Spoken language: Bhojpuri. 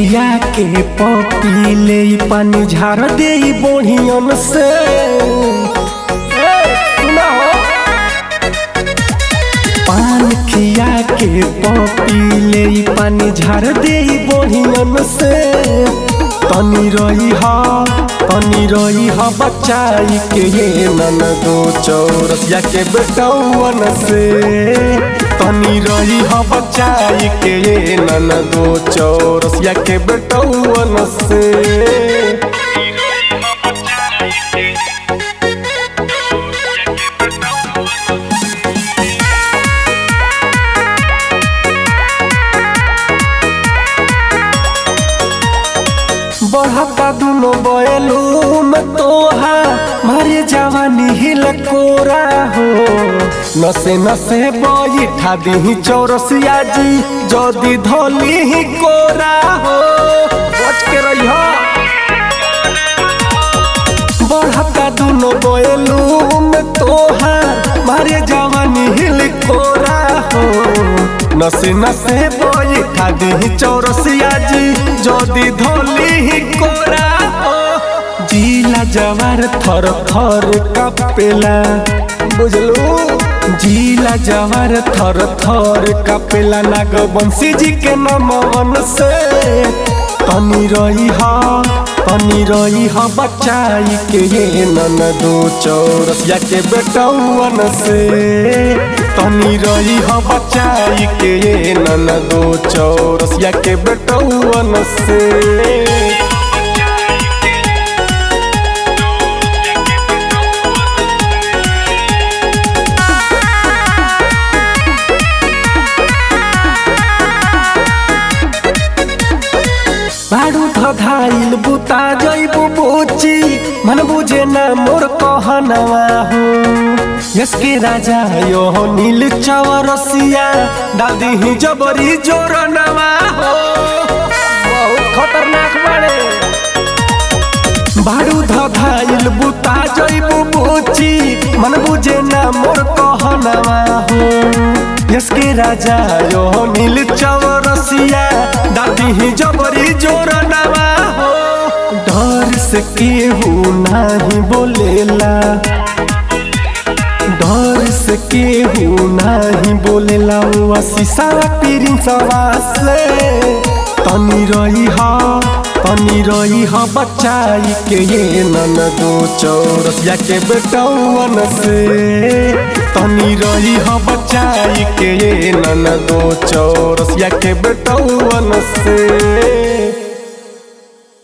खिया के पपी ले पानी झाड़ दे बोढ़ियन से ए, सुना हो। पान खिया के पपी ले पानी झाड़ दे बोढ़ियन से तनी रही हा तनी रही हा बचाई के ये नन दो चौरसिया के बेटौवन से तनी रही हा बचाई के ये नन दो चौरसिया के बेटौवन से बढ़ता दुनो बैलू में तोहा मारे जवानी हिल कोरा हो नसे नसे बैठा दी चौरसिया जी जदी धोली ही कोरा हो बच के रही बढ़ता दुनो बैलू में तोहा मारे जवानी हिल कोरा हो नसे नसे बैठा दी चौरसिया जी जदी धोली ही कोरा हो जिला जवार थर थर कपेला बुझलू जिला जवार थर थर कपेला नागवंशी जी के नमन से तनी रही हा तनी रही हा बचाई के ये नन दो चौरसिया के बेटौवन से तनी रही हा बचाई के ये नन दो चौरसिया के बेटौवन से बाडू धधाइल बुता जइबू बुची मन बुझे ना मोर कहनवा हो यसके राजा यो हो नील चवरसिया दादी ही जबरी जोर नवा हो बहुत खतरनाक बाड़े बाडू धधाइल बुता जइबू बुची मन बुझे ना मोर कहनवा हो यसके राजा यो हो नील चवरसिया दादी ही जबरी जोर नवा हो डर से केहू नाही बोलेला डर से केहू नाही बोलेला वो शीशा पीरिन सवास तनी रही हा तनी रही हा बचाई के ये नन दो चौरसिया के बेटौवन से तनी रही हा बचाई के ये नन दो चौरसिया के बेटौवन से